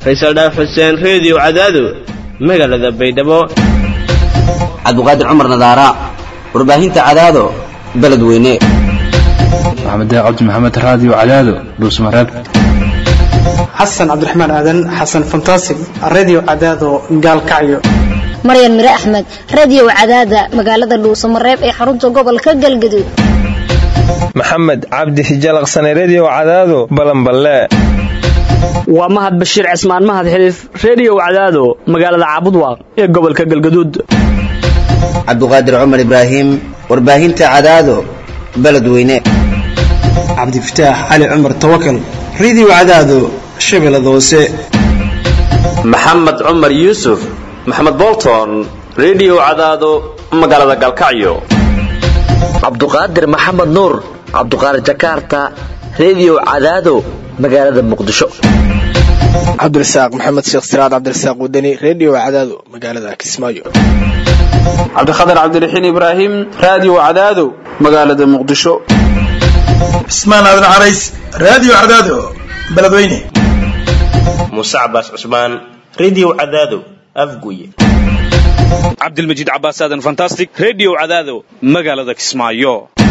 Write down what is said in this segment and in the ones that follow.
faysal dhaaf xuseen reediyo cadaado magaalada baydhabo cabdiqaadir cumar nadaara warbaahinta cadaado beledweyne maxamed cabdi maxamed raadiyo cadaado dhuusmareeb xasan cabdiraxmaan aadan xasan fantasig radio cadaado gaalkacyo maryan mire axmed radiyow cadaada magaalada dhuusamareeb ee xarunta gobolka galgaduud maxamed cabdi hijalaqsane rediyow cadaado balanballe waa mahad bashiir cismaan mahad xiliif rediyow cadaado magaalada caabudwaaq ee gobolka galgaduud cabdiqaadir cumar ibraahim warbaahinta cadaado beledweyne cabdifataax cali cumar tawakal radio cadaado shabeellada hoose maxamed cumar yuusuf maxamed bolton rediyow cadaado magaalada galkacyo cabduqaadir maxamed nuur cabduqaadir jakarta rediyow cadaado magaalada muqdisho cabdirasaaq maxamed sheekh siraad cabdirasaaq wadani rediyo cadaado magaalada kismaayo cabdikhatar cabdiraxiin ibraahim raadiyo cadaado magaalada muqdisho cismaan aadan carays raadiyo cadaado beledweyne muuse cabaas cusmaan rediyo cadaado afguye cabdilmajiid cabaas aadan fantastic rediyo cadaado magaalada kismaayo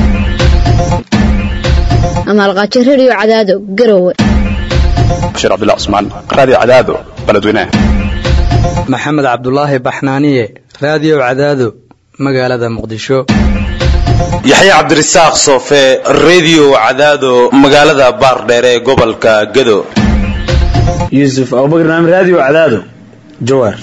amaalqaajo rediyo cadaado garowe bashiir cabdullah cusmaan raadiyo cadaado beledweyne maxamed cabdulaahi baxnaaniye raadiyo cadaado magaalada muqdisho yaxye cabdirasaaq soofe rediyo cadaado magaalada baardheer ee gobolka gado yuusuf abubakar naam raadiyo cadaado jawaar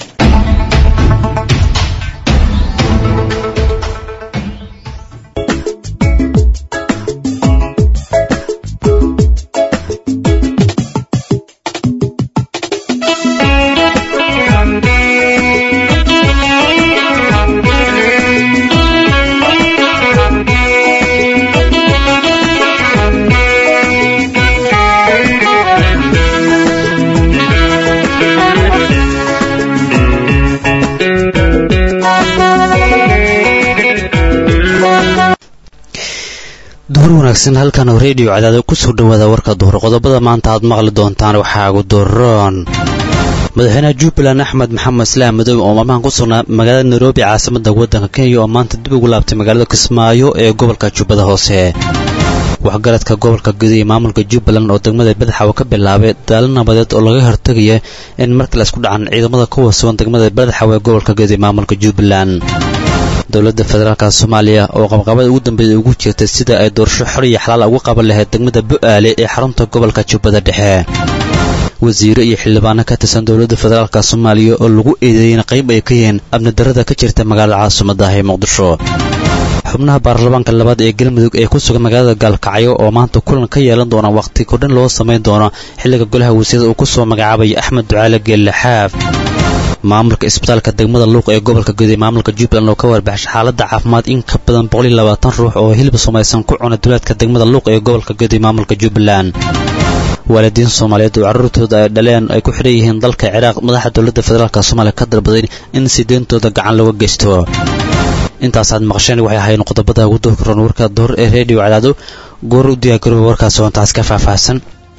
duhur wanaagsan halkan oo rediyo cadaado kusoo dhowaada warka duhur qodobada maanta aad maqli doontaan waxaa ugu duroon madaxweynaha jubbaland axmed maxamed islaam madoobe oo maalmahan ku sugnaa magaalada nairobi caasimada waddanka kenya oo maanta dib ugu laabtay magaalada kismaayo ee gobolka jubbada hoose waxgaradka gobolka guda iyo maamulka jubbaland oo degmada badaxaw ka bilaabay daalo nabadeed oo laga hortegaya in markale isku dhacan ciidamada kuwa sugan degmada badaxaw ee gobolka guda iyo maamulka jubbaland dowladda federaalka soomaaliya oo qabqabada ugu dambeeyay ugu jirtay sida ay doorasho xor iyo xalaal ugu qaban lahayd degmada bu'aale ee xarunta gobolka jubbada dhexe wasiire iyo xildhibaano ka tirsan dowladda federaalka soomaaliya oo lagu eedeeyey in qayb ay ka yihiin amnidarrada ka jirta magaalada caasimaddaah ee muqdisho xubnaha baarlamaanka labaad ee galmudug ee ku sugan magaalada gaalkacyo oo maanta kulan ka yeelan doona wakhti kordhin loo samayn doono xilliga golaha wasiirada uu ku soo magacaabaya axmed ducaale geelle xaaf maamulka isbitaalka degmada luuq ee gobolka guday maamulka jubbaland oo ka warbaxshay xaaladda caafimaad in ka badan ruux oo hilib samaysan ku cuna duleedka degmada luuq ee gobolka guday maamulka jubbaland waalidiin soomaaliyeed oo carruurtooda ay dhaleen ay ku xidhan yihiin dalka ciraaq madaxa dowladda federaalk soomaaliya ka dalbaday in sideentooda gacan looga geysto intaasaad maqasheen waxay ahayn qodobada ugu doorka roon warka duhur ee rediyo cadaado goor u diyaargarooba warkaas hoontaas ka faahfaahsan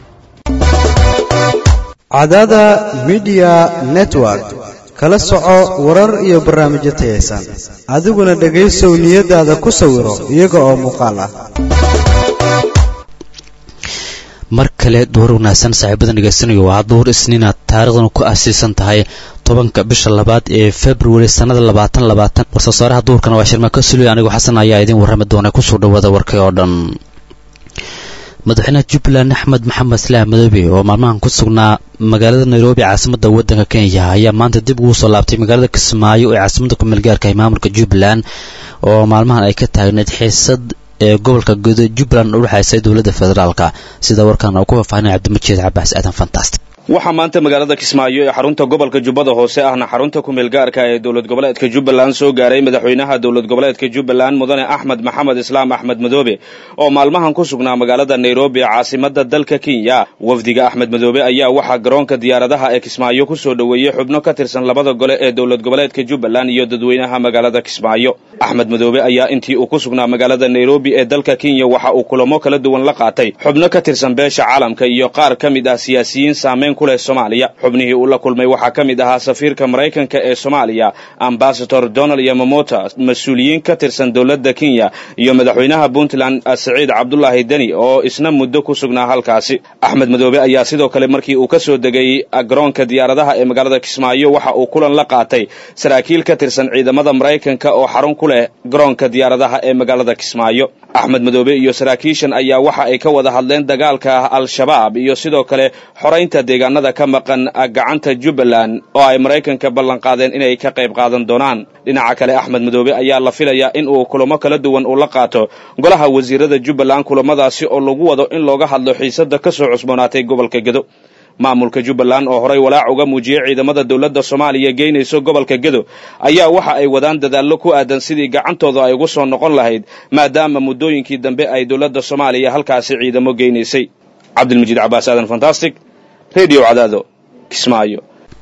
cadaada midiya network kala soco warar iyo barnaamijyo tayaysan adiguna dhegaysow niyadaada ku sawiro iyaga oo muuqaal ah mar kale duhur wanaagsan saaxiibadan dhegaysanayo waa duhur isniina taarikhdan ku asiisan tahay tobanka bisha labaad ee februari sannada labaatan labaatan war-soosaaraha duhurkana waa shirma ka suliy anigoo xasan ayaa idiin warrami doona kusoo dhowaada warkay oo dhan madaxweynaha jubbaland axmed maxamed islaam madoobe oo maalmahan ku sugnaa magaalada nairobi caasimadda waddanka kenya ayaa maanta dib ugu soo laabtay magaalada kismaayo ee caasimadda kumeelgaarka ee maamulka jubbaland oo maalmahan ay ka taagneyd xiisad ee gobolka guda jubbaland u dhexaysay dowladda federaalka sida warkan oo ku faahfaahinaya cabdimajiid cabaas aadan fantastic waxaa maanta magaalada kismaayo ee xarunta gobolka jubbada hoose ahna xarunta kumeel gaarka ee dowlad goboleedka jubbaland soo gaaray madaxweynaha dowlad goboleedka jubbaland mudane axmed maxamed islaam axmed madoobe oo maalmahan ku sugnaa magaalada nairobi caasimada dalka kenya wafdiga axmed madoobe ayaa waxaa garoonka diyaaradaha ee kismaayo kusoo dhoweeyey xubno ka tirsan labada gole ee dowlad goboleedka jubbaland iyo dadweynaha magaalada kismaayo axmed madoobe ayaa intii uu ku sugnaa magaalada nairobi ee dalka kenya waxa uu kulamo kala duwan la qaatay xubno ka tirsan beesha caalamka iyo qaar ka mid ah siyaasiyiin saameyn saamayn ku leh soomaaliya xubnihii uu la kulmay waxaa ka mid ahaa safiirka maraykanka ee soomaaliya ambasador donald yamamota mas-uuliyiin ka tirsan dowladda kenya iyo madaxweynaha puntland saciid cabdulaahi deni oo isna muddo ku sugnaa halkaasi axmed madoobe ayaa sidoo kale markii uu ka soo degay garoonka diyaaradaha ee magaalada kismaayo waxa uu kulan la qaatay saraakiil ka tirsan ciidamada maraykanka oo xarun ku leh garoonka diyaaradaha ee magaalada kismaayo axmed madoobe iyo saraakiishan ayaa waxa ay ka wada hadleen dagaalka al-shabaab iyo sidoo kale xoraynta deegaanada ka maqan gacanta jubbaland oo ay maraykanka ballanqaadeen inay ka qayb qaadan doonaan dhinaca kale axmed madoobe ayaa la filayaa in uu kulamo kala duwan uu la qaato golaha wasiirada jubbaland kulamadaasi oo lagu wado in looga hadlo xiisada ka soo cusboonaatay gobolka gedo maamulka jubbaland oo horay walaac uga muujiyey ciidamada dowladda soomaaliya geynayso gobolka gedo ayaa waxa ay wadaan dadaallo ku aadan sidii gacantooda ay ugu soo noqon lahayd maadaama muddooyinkii dambe ay dowladda soomaaliya halkaasi ciidamo geynaysay cabdilmajiid cabaas aadan fantastic redio cadaado kismaayo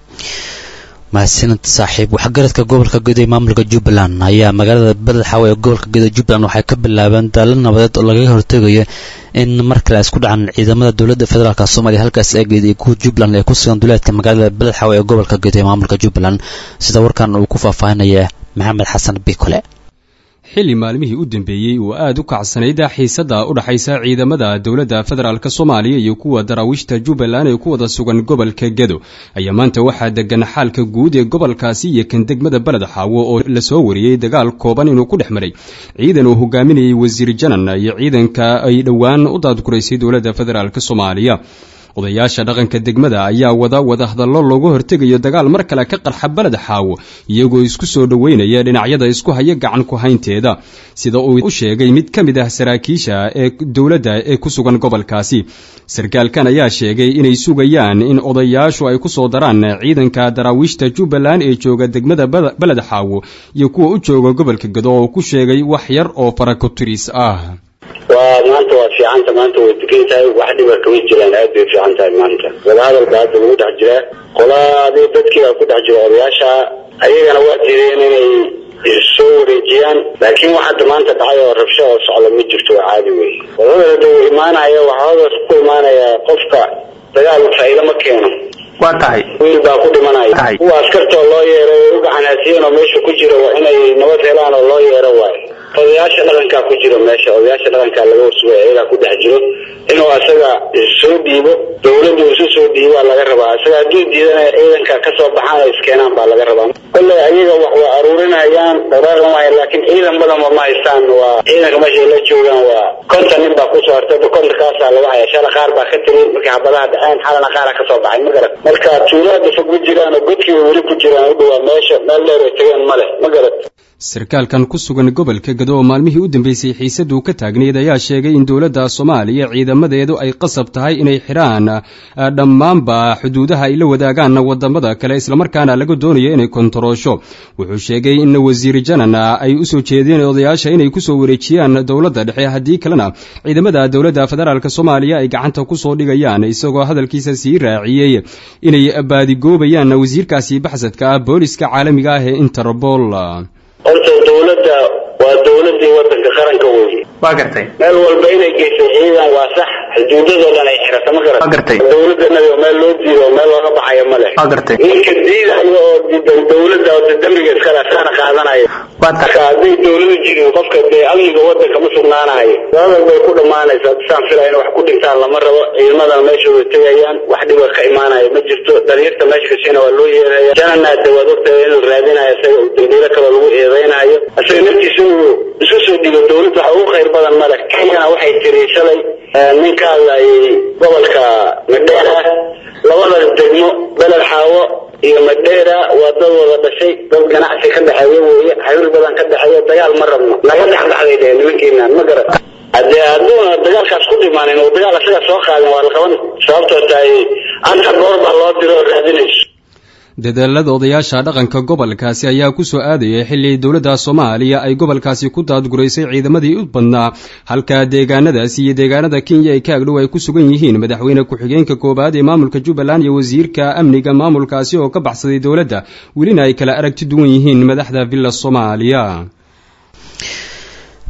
mahadsanid saaxiib waxgaradka gobolka gedo ee maamulka jubbaland ayaa magaalada badaxaawe ee gobolka gedo jubbaland waxay ka bilaabeen daallo nabadeed oo lagaga hortegayo in mar kale ay isku dhacaan ciidamada dowladda federaalk soomaaliya halkaas eegeed iyo kuwa jubbaland ee ku sugan duleedka magaalada badaxaawe ee gobolka gedo ee maamulka jubbaland sida warkan uu ku faahfaahinaya maxamed xasan bikole xilli maalmihii u dambeeyey oo aad u kacsanayd xiisadda u dhaxaysa ciidamada dowladda federaalk soomaaliya iyo kuwa daraawiishta jubbaland ee ku wada sugan gobolka gedo ayaa maanta waxaa degan xaalka guud ee gobolkaasi iyo kan degmada beled xaawo oo lasoo wariyey dagaal kooban inuu ku dhex maray ciidan uu hogaaminayay wasiir janan iyo ciidanka ay dhowaan u daadguraysay dowladda federaalk soomaaliya odayaasha dhaqanka degmada ayaa wada wada hadallo looga hortegayo dagaal mar kale ka qarxa beled xaawo iyagoo isku soo dhoweynaya dhinacyada isku haya gacan ku haynteeda sida uu u sheegay mid ka mid ah saraakiisha ee dowladda ee ku sugan gobolkaasi sarkaalkan ayaa sheegay inay sugayaan in odayaashu ay ku soo daraan ciidanka daraawiishta jubbaland ee jooga degmada beled xaawo iyo kuwa u jooga gobolka gado oo ku sheegay wax yar oo farakotiris ah waa maanta waa fiicanta maanta way degan tahay wax dhiba kama jiraan aad bay fiican tahay maanta wadahadalka hadda lagu dhex jiraa qolaadii dadkii baa ku dhex jira odayaasha ayagana waa diideen inay soo wareejiyaan laakiin wax hadda maanta dhacay oo rabsho oo socda ma jirto waa caadi wey wadada da uu imaanaya waxaa hodas ku imaanaya qofka dagaal faa'iido ma keeno waa tahay wiil baa ku dhimanaya kuwa askartoo loo yeero way u gacanhaasiyeen oo meesha ku jira waa inay nabad helaan oo loo yeero waayo odayaasha dhaqankaa ku jiro meesha odayaasha dhaqankaa laga wasugay ayagaa ku dhex jiro inuu asaga soo dhiibo dowladdu isu soo dhiibaa laga rabaa isaga hadduu diidana ciidanka kasoo baxaan oo iskeenaan baa laga rabaa kolley ayaga wax waa aruurinayaan dhaqaaqan wahay laakiin ciidan badanba ma haystaan waa ciidanka meesha ay la joogaan waa konton nin baa kusoo hartay kontonkaasaa lagu haya shala qaar baa ka tiri markay xabadaha dhaceen xalana qaara kasoo baxay ma garat marka tuulada fog ma jiraan oo godkii weli ku jiraan u dhawaa meesha meel dheer ay tageen ma leh ma garat sarkaalkan ku sugan gobolka gado oo maalmihii u dambeysay xiisaddu ka taagnayd ayaa sheegay in dowladda soomaaliya ciidamadeedu ay qasab tahay inay xidhaan dhammaanba xuduudaha ay la wadaagaan wadamada kale islamarkaana laga doonayo inay kontaroosho wuxuu sheegay in wasiir janan ay u soo jeedeen odayaasha inay kusoo wareejiyaan dowladda dhexe haddii kalena ciidamada dowladda federaalk soomaaliya ay gacanta kusoo dhigayaan isagoo hadalkiisa sii raaciyey inay baadigoobayaan wasiirkaasi baxsadka ah booliska caalamiga ah ee interpol horta dowladda waa dowladii wadanka qaranka wey waa gartay meel walba inay geysay ciidan waa sax xuduudadoo dhan ay xirata ma garat waa gartay dowladanaga meel loo diido oo meel looga baxayo ma leh waa gartay ninka diidayo oo diidan dowladda oo dambiga iskale asaana qaadanayo waa marka hadday dowladu jirin qofka dee amniga wadanka ma sugnaanayo wadal bay ku dhammaanaysaa saan filaya in wax ku dhintaan lama rabo ciidamadana meeshooda tegayaan wax dhiba ka imaanayo ma jirto dhalinyarta meesha kasiina waa loo yeeraya janana de waad ogtahay inuu raadinayo isaga uu dambiilo kaloo lagu eedeynayo isaga naftiisa uu isu soo dhigo dowladda waxa ugu khayr badan male kenyana waxay tiri shalay nin ka hadlayay gobolka madheera labada degmo beled xaawo iyo madheera waa dad wada dhashay dad ganacsi ka dhexeeya weeye xiriir badan ka dhexeeya dagaal ma rabno naga dhexdhexday dheh nimankiinaan ma garat haddee hadduuna dagaalkaas ku dhimaanin oo dagaal isaga soo qaadin waa la qaban sababtoo tahay anta goor baa loo diro oo raadinayso dadaalada odayaasha dhaqanka gobolkaasi ayaa ku soo aadayay xilli dowladda soomaaliya ay gobolkaasi ku daadguraysay ciidamadii u badnaa halka deegaanadaasi iyo deegaanada kenya ay ka agdhow ay ku sugan yihiin madaxweyne ku-xigeenka koowaad ee maamulka jubbaland iyo wasiirka amniga maamulkaasi oo ka baxsaday dowladda welina ay kala aragti duwan yihiin madaxda villa soomaaliya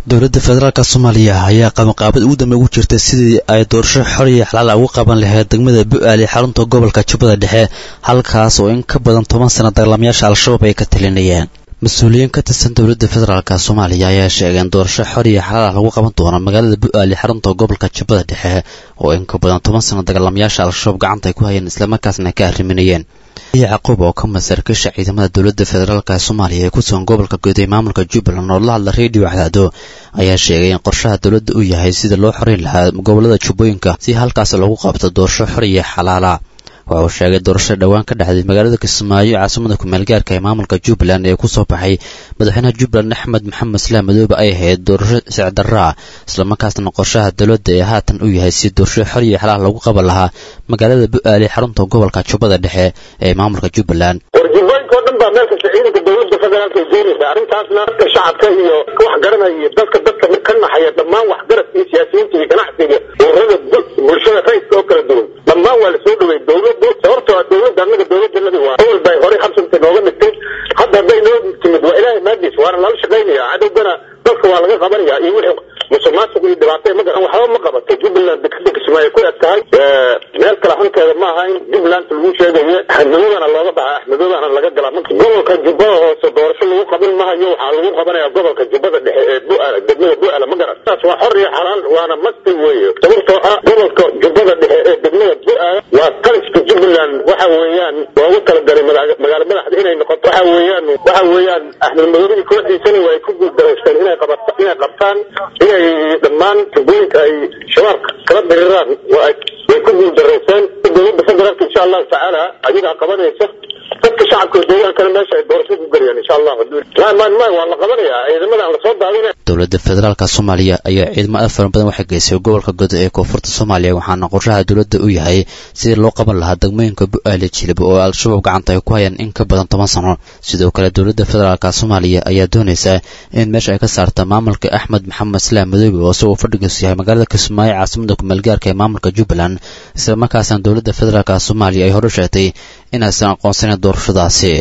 dowladda federaalk soomaaliya ayaa qabanqaabad ugu dambe ugu jirtay sidii ay doorasho xor iyo xalaala ugu qaban lahayd degmada bu-aal ee xarunta gobolka jubbada dhexe halkaas oo in ka badan toban sana dagaalamayaasha al-shabaab ay ka talinayeen mas-uuliyiin ka tirsan dowladda federaalk soomaaliya ayaa sheegeen doorasho xor iyo xalaal lagu qaban doono magaalada bu-aal ee xarunta gobolka jubbada dhexe oo in ka badan toban sana dagaalamayaasha al-shabaab gacanta ay ku hayeen islamarkaasna ay ka arriminayeen yacquub oo ka masarkisha ciidamada dowladda federaalk soomaaliya ee ku sugan gobolka guud ee maamulka jubbaland oo la hadla redio cadaado ayaa sheegay in qorshaha dowladda uu yahay sida loo xoreyn lahaa gobolada jubbooyinka si halkaas lagu qabto doorasho xor iyo xalaala waxa uu sheegay doorasho dhowaan ka dhacday magaalada kismaayo caasimada ku-meelgaarka ee maamulka jubbaland ee kusoo baxay madaxweynaha jubbaland axmed maxamed islaam madoobe ay ahayd doorasho sicdarraa islamarkaasna qorshaha dowladda ee haatan uu yahay si doorasho xor iyo xalaal lagu qaban lahaa magaalada bu-aal ee xarunta gobolka jubbada dhexe ee maamulka jubbaland warjubooyinka oo dhan baa meel kasta ciidanka dowladda federaalka ay doonaysa arrintaasna dadka shacabka iyo wax garanaya iyo dadka dadka ka naxaya dhammaan waxgaradka iyo siyaasiyiinta iyo ganacsiga ururada bulshada rayidka oo kala duwan dhammaan waa lasoo dhawey dowladdu sababtoo ah dowladda annaga dowladdanadi waa awal bay horey habsanta nooga dhigtay hadda hadday noo timid waa ilaahay maadiis waana lala shaqaynaya cadowgana dadka waa laga qabanaya iyo wixii musuqmaasuq iyo dhibaato ma garan waxba ma qabato jubbaland dekada kismaayo ku eg tahay meel kale hankeeda ma aha in jubbaland lagu sheegayo axmedmadobana looga baxa axmedmadobana laga galaa marka gobolka jubbada hoose doorasho lagu qaban mahayo waxaa lagu qabanaya gobolka jubbada dhexe ee bu-aala degmada bu-aala ma garan taas waa xor iyo xalaal waana masti weeye sababtoo ah gobolka jubbada dhexe ee degmada bu-aala waa qaliska jubbaland waxa weeyaan loogu talagalay magaalo madaxda inay noqoto waxa weeyaan waxa weeyaan axmed madoobe kooxdiisana waa ay ku guuldareysteen inay qabat inay qabtaan inay dhammaan jubbooyinka ay shabaabka kala diriraan waa ay way ku guuldareyseen dowladda federaalka insha allahu tacaala ayagaa qabanaysa dadka shacabka deegaankana meesha ay doorasho ku gelayaan insha allah maan maan waa la qabanayaa ciidamada aan lasoo daadinay dowladda federaalk soomaaliya ayaa ciidamo aad fara badan waxay geysay gobolka godo ee koonfurta soomaaliya waxaana qorshaha dowladda u yahay sidii loo qaban lahaa degmooyinka bu-aale jilib oo al-shabaab gacanta ay ku hayaan in ka badan toban sano sidoo kale dowladda federaalk soomaaliya ayaa doonaysa in meesha ay ka saarta maamulka axmed maxamed islaam madoobe oo isagoo fadhigiisu yahay magaalada kismaayo caasimada ku-meelgaarka ee maamulka jubbaland islamarkaasna dowladda federaalk soomaaliya ay hore sheegtay inaysan aqoonsaneyn doorashadaasi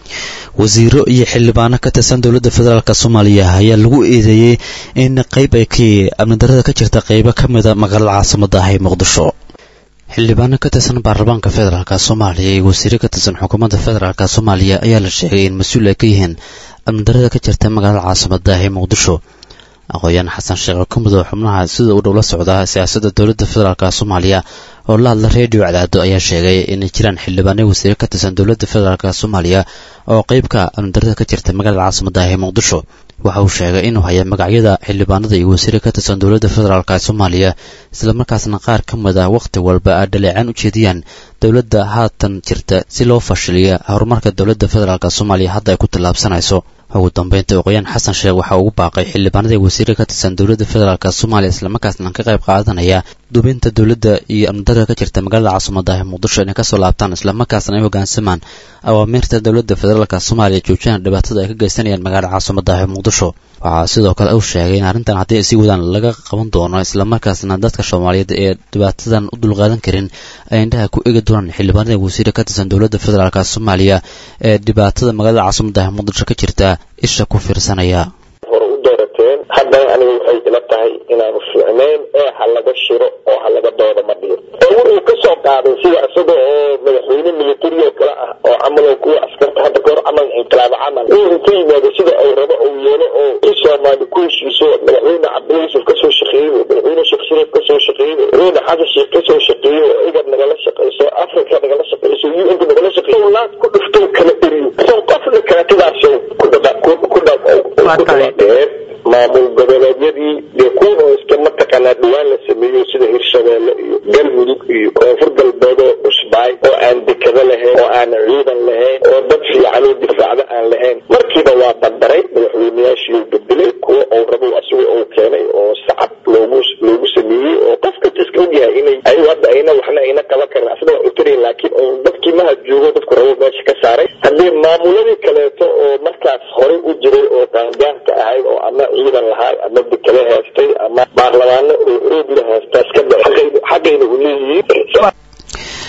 wasiiro iyo xildhibaano ka tirsan dowladda federaalk soomaaliya ayaa lagu eedeeyey in qayb ay ka amnidarada ka jirta qaybo ka mida magaalada caasimada ah ee muqdisho xildhibaano ka tirsan baarlamaanka federaalk soomaaliya iyo wasiiro ka tirsan xukuumadda federaalk soomaaliya ayaa la sheegay in mas-uul ay ka yihiin amnidarada ka jirta magaalada caasimada ah ee muqdisho aqooyahan xasan sheekh kumid oo xubnaha sida uu dhow la socda siyaasadda dowladda federaalk soomaaliya oo la hadla redio cadaado ayaa sheegay inay jiraan xildhibaanay wasiire ka tirsan dowladda federaalk soomaaliya oo qeybka amnidarada ka jirta magaalada caasimada ah ee muqdisho waxa uu sheegay inuu haya magacyada xildhibaanada iyo wasiire ka tirsan dowladda federaalk soomaaliya islamarkaasna qaar ka mid ah wakhti walba ay dhaleecaan u jeediyaan dowladda haatan jirta si loo fashiliya horumarka dowladda federaalk soomaaliya hadda ay ku tallaabsanayso ugu dambeynta oqoyaan xasan sheekh waxaa ugu baaqay xildhibaanada wasiire ka tirsan dowladda federaalk soomaaliya islamarkaasna ka qayb qaadanaya dubinta dowladda iyo amnidarada ka jirta magaalada caasimada ah muqdisho inay kasoo laabtaan islamarkaasna ay hoggaansamaan awaamiirta dowladda federaalk soomaaliya joojiyana dhibaatada ay ka geysanayaan magaalada caasimada ah muqdisho waxaa sidoo kale uu sheegay in arrintan haddii ay sii wadaan laga qaban doono islamarkaasna dadka soomaaliyeed ee dhibaatadan u dulqaadan karin ay indhaha ku egi doonaan xildhibaanada wasiire ka tirsan dowladda federaalk soomaaliya ee dhibaatada magaalada caasimada ah muqdisho ka jirta isha ku fiirsanaya hore u doorateen haddana aniga waxay ila tahay inaanu fiicnayn ee ha laga shiro oo ha laga doodo ma dhihin oo wuxuu ka soo qaaday sida isaga oo madaxweyne militari oo kale ah oo camal oo kuwa askarta hadda kahor camal inqilaabo camal inuu ka yimaado sida uu rabo uu yeelo oo i soomaali ku heshiiso madaxweyne cabdilla yuusuf kasoo shaqeeyey madaxweyne sheekh shariif kasoo shaqeeyey madaxweyne xasan sheekh kasoo shaqeeyey oo igad nagala shaqeyso africa nagala shaqeyso un ka nagala shaqeyso laad ku dhifto kala eriyo son qofna kaatidaas ku dhaba ku dhawaadheen maamul goboleedyadii dee kuwan oo iska mataqaanaa dhawaan la sameeyo sida hirshabeelle iyo galmudug iyo koonfur galbeed oo cusbaay oo aan dekado lahayn oo aan ciidan lahayn oo dad fiican oo difaacdo aan lahayn markiiba waa bandaray madaxweyneyaashii bedelay kuwa uu rabo asiga uu keenay oo sacab loogu loogu sameeyey oo qofka iska ogyahay inay ayagu hadda ayna waxna ayna qaban karin asna waa utari laakiin oo dadkii maha joogo dadku rabo meesha ka saaray haddii maamuladii kaleeto oo markaas horey u jiray oo qaangaarka ahayd oo ama ciidan lahaay ama dekale heestay ama baarlamaano oo xoog la heestaa iska da xaqayna u leeyihiin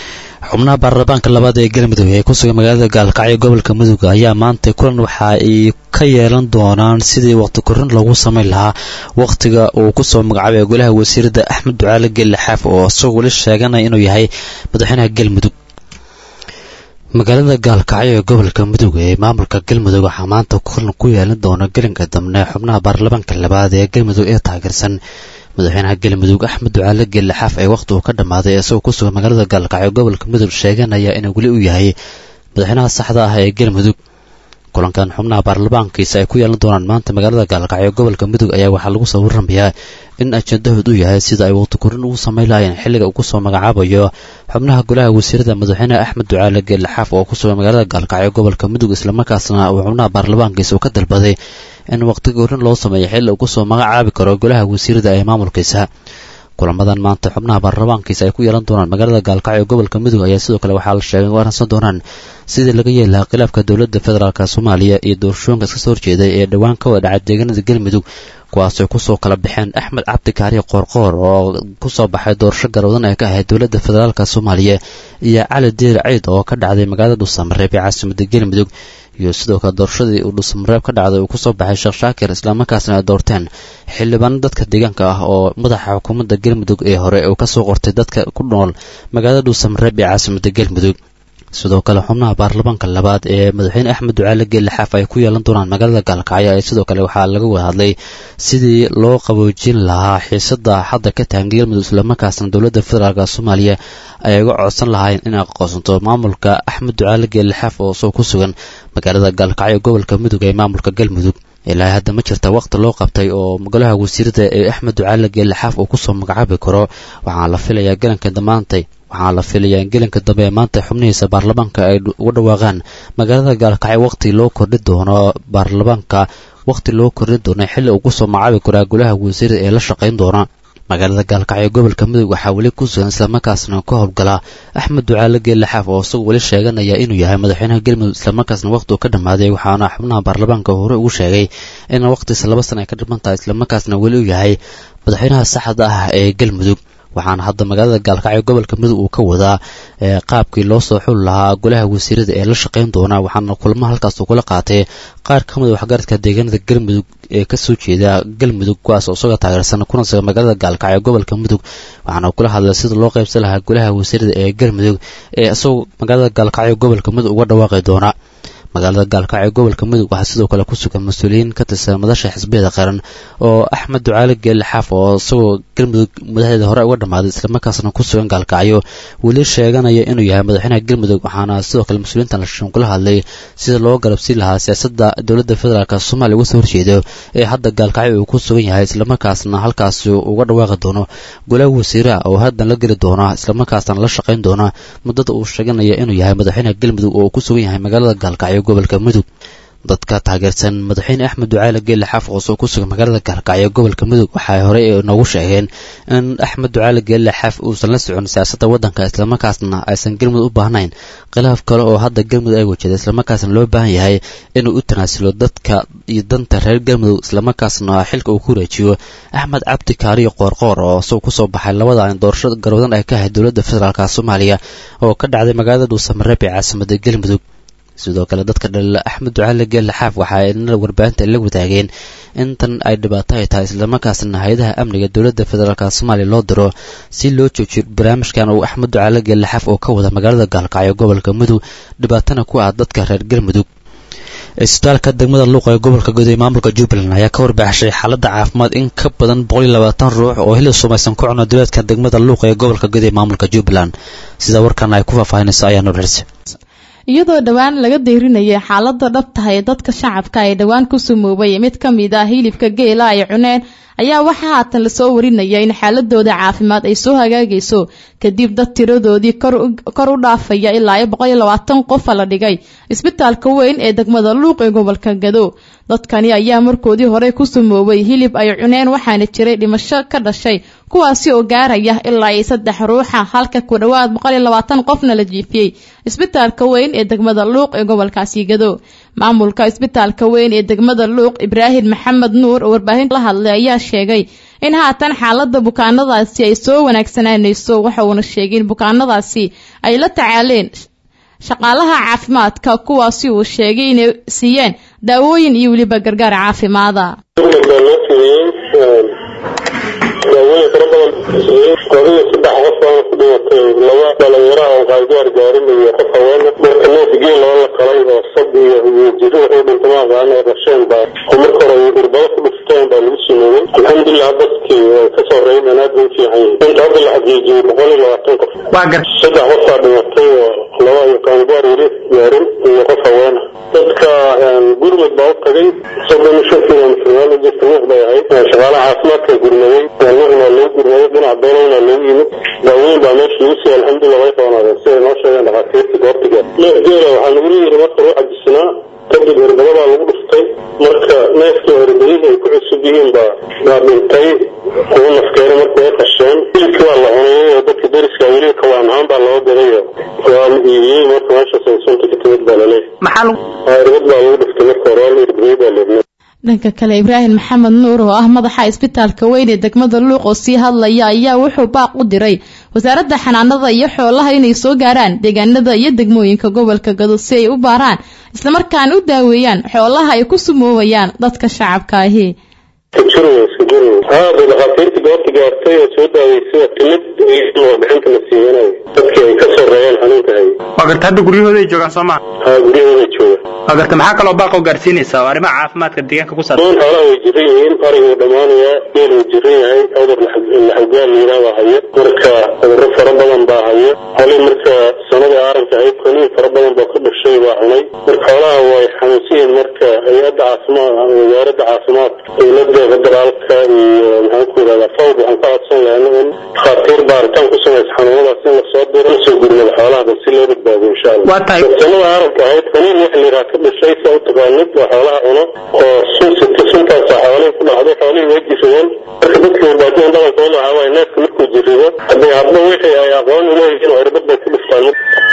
xubnaha baarlamaanka labaad ee galmudug ee ku sugan magaalada gaalkacyo gobolka mudug ayaa maanta kulan waxa ay ka yeelan doonaan sidii waqti korin loogu samayn lahaa wakhtiga uu kusoo magacaabay golaha wasiirada axmed ducaale gelle xaaf oo isagoo weli sheeganaya inuu yahay madaxweynaha galmudug magaalada gaalkacyo ee gobolka mudug ee maamulka galmudug waxaa maanta kulan ku yeelan doona gelinka dambe xubnaha baarlamaanka labaad ee galmudug ee taageersan madaxweynaha galmudug axmed ducaale gelle xaaf ee wakhti uu ka dhammaaday isagoo ku sugan magaalada gaalkacyo gobolka mudug sheeganaya inuu weli u yahay madaxweynaha saxda ah ee galmudug kulankan xubnaha baarlamaankiisa ay ku yeelan doonaan maanta magaalada gaalkacyo gobolka mudug ayaa waxaa lagu soo warramayaa in ajendahood u yahay sida ay waqti korin ugu samayn lahayeen xilliga uu kusoo magacaabayo xubnaha golaha wasiirada madaxweyne axmed ducaale geelle xaaf oo ku sugan magaalada gaalkacyo gobolka mudug islamarkaasna uu xubnaha baarlamaankiisa uu ka dalbaday in waqti korin loo sameeyo xilli uu kusoo magacaabi karo golaha wasiirada ee maamulkiisa kulamadan maanta xubnaha baarlamaankiisa ay ku yeelan doonaan magaalada gaalkacyo gobolka mudug ayaa sidoo kale waxaa la sheegay in waransan doonaan sidii laga yeeli lahaa khilaafka dowladda federaalk soomaaliya iyo doorashooyinka iska soo horjeeday ee dhowaan ka wada dhacay deegaanada galmudug kuwaasoo kusoo kala baxeen axmed cabdi kaariye qoorqoor oo kusoo baxay doorasho garwadan ee ka ahayd dowladda federaalk soomaaliya iyo cali diir ciid oo ka dhacday magaalada dhuusamareeb ee caasimada galmudug iyo sidoo kale doorashadii uu dhuusamareeb ka dhacday uu kusoo baxay sheekh shaakir islamarkaasna ay doorteen xildhibaano dadka deegaanka ah oo madaxa xukuumadda galmudug ee hore uu kasoo qortay dadka ku nool magaalada dhuusamareeb ee caasimada galmudug sidoo kale xubnaha baarlamaanka labaad ee madaxweyne axmed ducaale geelle xaaf ay ku yeelan doonaan magaalada gaalkacyo ee sidoo kale waxaa laga wada hadlay sidii loo qaboojin lahaa xiisada hadda ka tahan galmudug islamarkaasna dowladda federaalk soomaaliya ay uga codsan lahayn in aqoonsanto maamulka axmed ducaale geelle xaaf oo soo ku sugan magaalada gaalkacyo gobolka mudug ee maamulka galmudug ilaa hadda ma jirta waqti loo qabtay oo golaha wasiirada ee axmed ducaale geelle xaaf uu kusoo magacaabi karo waxaa la filayaa galanka damaantay waxaa la filayaa in gelinka dambe ee maanta xubnihiisa baarlamaanka ay uga dhawaaqaan magaalada gaalkacyo waqti loo kordhi doono baarlamaanka waqti loo kordhi doono xilli uu kusoo magacaabi karaa golaha wasiirada ee la shaqayn doona magaalada gaalkacyo gobolka mudug waxaa weli ku sugan islamarkaasna ka howlgala axmed ducaale geelle xaaf oo isagoo weli sheeganaya inuu yahay madaxweynaha galmudug islamarkaasna waqti uu ka dhammaaday waxaana xubnaha baarlamaanka hore ugu sheegay in waqtiisa laba sana ay ka dhiman tahay islamarkaasna weli uu yahay madaxweynaha saxda ah ee galmudug waxaana hadda magaalada gaalkacyo gobolka mudug uu ka wadaa qaabkii loo soo xuli lahaa golaha wasiirada ee la shaqayn doona waxaana kulamo halkaas kula qaatay qaar ka mid waxgaradka deegaanada galmudug ee kasoo jeeda galmudug kuwaas oo isagoo taageersan kuna sugan magaalada gaalkacyo gobolka mudug waxaana kula hadlay sida loo qaybsan lahaa golaha wasiirada ee galmudug ee isagoo magaalada gaalkacyo gobolka mudug uga dhawaaqi doona magaalada gaalkacyo gobolka mudug waxaa sidoo kale ku sugan mas-uuliyiin ka tirsan madasha xisbiyada qaran oo axmed ducaale geelle xaaf oo isagoo galmudug madaxdeeda hore uga dhammaaday islamarkaasna ku sugan gaalkacyo weli sheeganaya inuu yahay madaxweynaha galmudug waxaana sidoo kale mas-uuliyiintan lashin kula hadlay sida loo garabsiin lahaa siyaasadda dowladda federaalk soomaaliya uga soo horjeedo ee hadda gaalkacyo uu ku sugan yahay islamarkaasna halkaasi uga dhawaaqi doono golaha wasiiraha oo haddan la geli doona islamarkaasna la shaqayn doona muddada uu sheeganaya inuu yahay madaxweynaha galmudug oo ku sugan yahay magaalada gaalkacyo gobolka mudug dadka taageersan madaxweyne axmed ducaale geelle xaaf oo soo ku sugan magaalada gaalkacyo gobolka mudug waxay horey noogu sheegeen in axmed ducaale geelle xaaf uusan la socon siyaasadda waddanka islamarkaasna aysan galmudug u baahnayn khilaaf kale oo hadda galmudug ay wajada islamarkaasna loo baahan yahay inuu u tanaasulo dadka iyo danta reer galmudug islamarkaasna xilka uu ku wareejiyo axmed cabdi kaariyo qoorqoor oo isagoo kusoo baxay labadan doorasho garwadan ay ka ahayd dowladda federaalk soomaaliya oo ka dhacday magaalada dhuusamareeb ee caasimada galmudug sidoo kale dadka dhalila axmed ducaale geelle xaaf waxa ay nada warbaahinta la wadaageen intan ay dhibaato ay tahay islamarkaasna hay-adaha amniga dowladda federaalk soomaaliya loo diro si loo joojiyo barnaamijkan uu axmed ducaale geelle xaaf oo ka wada magaalada gaalkacyo gobolka mudug dhibaatana ku ah dadka reer galmudug isbitaalka degmada luuqa ee gobolka guud ee maamulka jubbaland ayaa ka warbaaxshay xaaladda caafimaad in ka badan boqol iyo labaatan ruux oo hilib sumaysan ku cuna duleedka degmada luuqa ee gobolka guud ee maamulka jubbaland sida warkan ay ku faahfaahinayso ayaa nurxirse iyadoo dhowaan laga deyrinayay xaaladda dhabtaha ee dadka shacabka ay dhowaan ku sumoobay mid ka mid ah hilibka geela ay cuneen ayaa waxaa haatan lasoo warinaya in xaaladooda caafimaad ay soo hagaagayso kadib dad tiradoodii kor u dhaafaya ilaa boqol iyo labaatan qofa la dhigay isbitaalka weyn ee degmada luuq ee gobolka gado dadkani ayaa markoodii hore ku sumoobay hilib ay cuneen waxaana jiray dhimasho ka dhashay kuwaasi oo gaaraya ilaa iyo saddex ruuxa halka ku dhowaad boqol iyo labaatan qofna la jiifiyey isbitaalka weyn ee degmada luuq ee gobolkaasi gado maamulka isbitaalka weyn ee degmada luuq ibraahim maxamed nuur oo warbaahinta la hadlay ayaa sheegay in haatan xaalada bukaanadaasi ay soo wanaagsananayso waxa uuna sheegay in bukaanadaasi ay la tacaaleen shaqaalaha caafimaadka kuwaasi uu sheegay inay siiyeen daawooyin iyo weliba gargaar caafimaada daawooyin fara badan qodiyo saddex qof baana ku dhimatay laba dhalinyaro oo qaangaar gaarinaya qof haweena marka neef geel loo la qalay oo sab iyo iyo jiri wuxuu dhintama aqaana ee dhasheen baa oo marka hore irbado ku dhufteen baa lagu sameeyey alxamdulilah dadkii way ka soo reeyeen aad bay u fiican yihiin inta hadda la xaqiijiyey boqol iyo labaatan qof saddex qof baa dhimatay oo laba iyo qaangaar weli gaarin iyo qof haweena dadka gurmud baa u tagay soddon iyo shan kilomitr meel u jirta nuuq bay ahayd shaqaalaha caafimaadka gurmaday nuuqna loo gurmaday dhinaca beelowna loogu yimid daaweyn baa meesha lagu siiyey alxamdulilah way qabanaadeen siday noo sheegeen dhakhaatiirta goortiga neef geela waxaa lagu yiri marka loo cajisanaa kadib irbado baa lagu dhuftay marka neefkii irbadihii ay ku cusub yihiin baa baa dhintay ugu nafkeena marka way qasheen hilibkii waa la cunayay oo dadka deriska weli kawaan ahaan baa loo gaday waa la iibiyey marka meeshaas ay sunta ka timid baa laleeyahay irbad baa lagu dhuftay marka hore waa la irbadiyey baa leebnay dhanka kale ibraahim maxamed nuur oo ah madaxa isbitaalka weyn ee degmada luuq oo sii hadlaya ayaa wuxuu baaq u diray wasaaradda xanaanada iyo xoolaha inay soo gaaraan deegaanada iyo degmooyinka gobolka gado si ay u baaraan islamarkaana u daaweeyaan xoolaha ay ku sumoobayaan dadka shacabka ahi haada dhakhaatiirtii goobta gaartay oo soo daaweysay timid warbixinta la siiyanayo dadkii ay ka soo reeyeen xanuunka hay waa garta hadda guryahooda ay joogaan soo maa ha guryahooda joogaan waa garta maxaa kaloo baaqoo gaarsiinaysaa oo arrimaha caafimaadka deegaanka ku saabsan dhammaan xoolaha way jiran yihiin arig wuu dhammaanayaa geel wuu jiran yahay cudur laxawgaal layidhaah baa hayo marka cudurro fara badan baa hayo xolii marka sanadii aaranka ahayd koniin fara badan baa ku dhashay baa cunay marka xoolaha way xanuunsan yihiin marka hay-adda caafimaad wasaaradda caafimaad dowladda federaalka iyo maxaan ku yidhahdaa fawd waxaan ka codsan lahayna in dhakhaatiir baaritaan ku samaysa xanuunadaas in lasoo diro lasoo gurmado xoolaha bal si loo badbaadiyo insha allah waa tahay sanada aaranka ahayd koniin waxa layidhaha ka dhashay saa u taqaanid waa xoolaha cuno oo sun sita suntaasa xoolihii ku dhacday xoolihii way jiradeen marka dadka badbaadiyan dhaqankooda waxaa waaye neefka markuu jirido haddii hadba wixii ay aqoon u leeyihiin oo irbad bay ku dhiftaan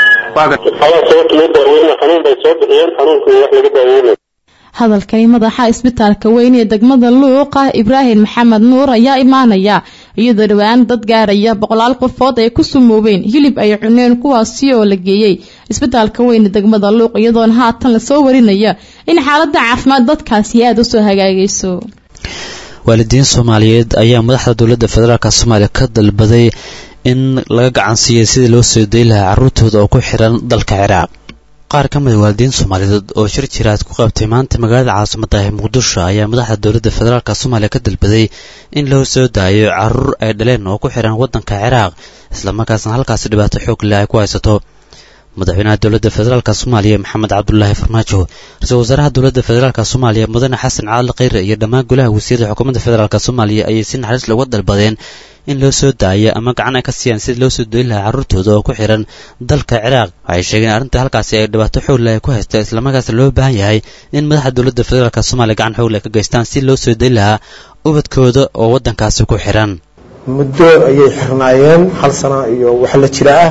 xoolaha sababta loo daaweyna xanuun bay soo bixiyeen xanuunka wax laga daaweynaya hadalkani madaxa isbitaalka weyn ee degmada luuqa ibraahim maxamed nuur ayaa imaanaya iyadoo dhowaan dad gaaraya boqolaal qofood ay ku sumoobeen hilib ay cuneen kuwaasi oo la geeyey isbitaalka weyn ee degmada luuq iyadoona haatan lasoo warinaya in xaalada caafimaad dadkaasi aada usoo hagaagayso waalidiin soomaaliyeed ayaa madaxda dowladda federaalk soomaaliya ka dalbaday in laga gacansiiyay sidii loo soo dayi lahaa carruurtooda oo ku xiran dalka ciraaq qaar ka mid a waalidiin soomaaliyeed oo shir jiraad ku qabtay maanta magaalada caasimada ee muqdisho ayaa madaxda dowladda federaalk soomaaliya ka dalbaday in loo soo daayo caruur ay dhaleen oo ku xiran waddanka ciraaq islamarkaasna halkaasi dhibaato xoog leh ay ku haysato madaxweynaha dowladda federaalk soomaaliya maxamed cabdulaahi farmaajo ra-iisul wasaaraha dowladda federaalk soomaaliya mudane xasan caali khayre iyo dhammaan golaha wasiirada xukuumadda federaalk soomaaliya ayay si naxariis looga dalbadeen in loo soo daayo ama gacan ay ka siiyaan sidii loo soo doyin lahaa carruurtooda oo ku xiran dalka ciraaq waxay sheegeen arrinta halkaasi ay dhibaato xoogla ay ku haysta islamarkaasna loo baahan yahay in madaxda dowladda federaalk soomaaliya gacan xoogla ka geystaan si loo soo dayin lahaa ubadkooda oo waddankaasi ku xiran muddo ayay xirnaayeen hal sano iyo wax la jira ah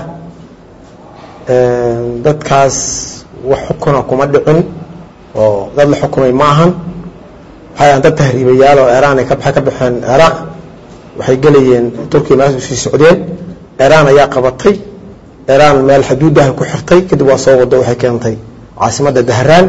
dadkaas wax xukuna kuma dhicin oo dad la xukumay ma ahan waxay ahan dad tahriibayaal oo eraan ay ka baxeen ciraaq waxay gelayeen turkiya meesha usii socdeen eraan ayaa qabatay eraan meel xaduudaha ku xirtay kadib waa soo wado waxay keentay caasimadda dahraan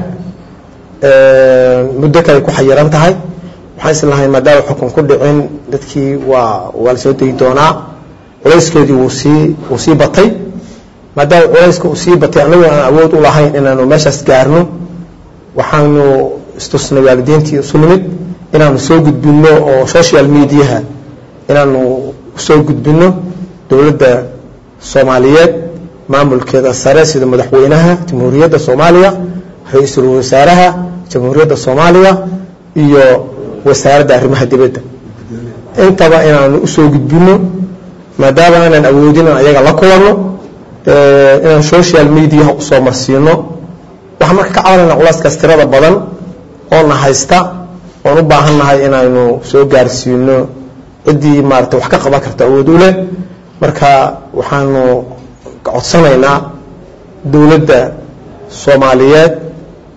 muddo kale ku xayiran tahay waxaan islahay maadaama xukun ku dhicin dadkii waa waa la soo dayi doonaa culayskeedii wuu sii wuu sii batay maadaama culayska uu sii batay anagu aan awood u lahayn inaanu meeshaas gaarno waxaanu istusnay waalidiintii isu nimid inaanu soo gudbinno oo social mediaha inaanu soo gudbinno dowladda soomaaliyeed maamulkeeda sare sida madaxweynaha jamhuuriyadda soomaaliya ra-iisul wasaaraha jamhuuriyadda soomaaliya iyo wasaaradda arrimaha dibadda intaba inaanu usoo gudbinno maadaama aanan awoodin aan ayaga la kulanno inaan social mediaha usoo marsiino waxaan marka ka cabanayna culeyskaas tirada badan oona haysta oon u baahannahay inaanu soo gaarsiino ciddii maarata wax ka qaban karta awood u leh marka waxaanu codsanaynaa dowladda soomaaliyeed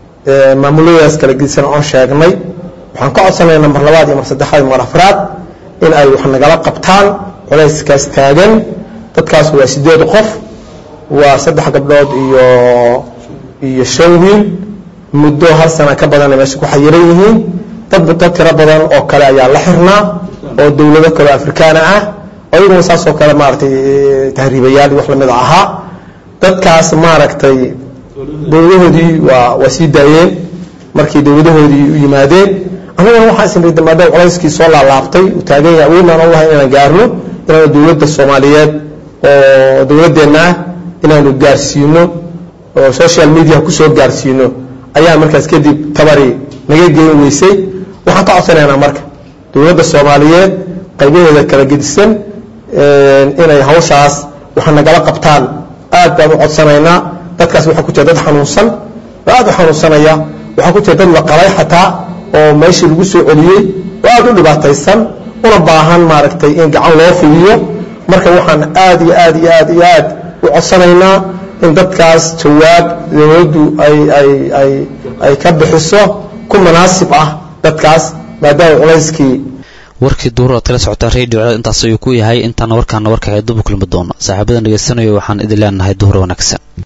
maamuladaas kala gedisan oon sheegnay waxaan ka codsanaynaa mar labaad iyo mar saddexaad iyo mar afraad in ay wax nagala qabtaan culayskaas taagan dadkaas waa sideed qof waa saddex gabdhood iyo iyo shan wiil muddo hal sana ka badanay meesha ku xayiran yihiin dad dad tiro badan oo kale ayaa la xirnaa oo dowlado kale afrikaana ah ayaguna saasoo kale maaragtay tahriibayaal wax lamid ahaa dadkaas maaragtay dowladahoodii waa waa sii daayeen markii dowladahoodii u yimaadeen anaguna waxaa isnida maadaama culayskii soo laalaabtay uu taagan yahay weynaan u lahay inaan gaarno inaanu dowladda soomaaliyeed oo dowladdeenna ah inaanu gaarsiino oo social media kusoo gaarsiino ayaa markaas kadib tabari naga geyn weysay waxaan ka codsanaynaa marka dowladda soomaaliyeed qaybaheeda kala gedisan inay hawshaas waxa nagala qabtaan aad baan u codsanaynaa dadkaas waxaa ku jira dad xanuunsan oo aad u xanuunsanaya waxaa ku jira dad la qalay xataa oo meeshii lagu soo celiyey oo aad u dhibaataysan una baahan maaragtay in gacan loo fidiyo marka waxaan aad iyo aad iyo aad iyo aad u codsanaynaa in dadkaas jawaab dowladdu ay ay ay ay ka bixiso ku munaasib ah dadkaas maadaama culayskii warkii duur oad kala socotaan radio cadaad intaas ayuu ku yahay intaana warkaana warka dubu kulmi doono saaxiibada dhegeysanayo waxaan idin leenahay duhur wanaagsan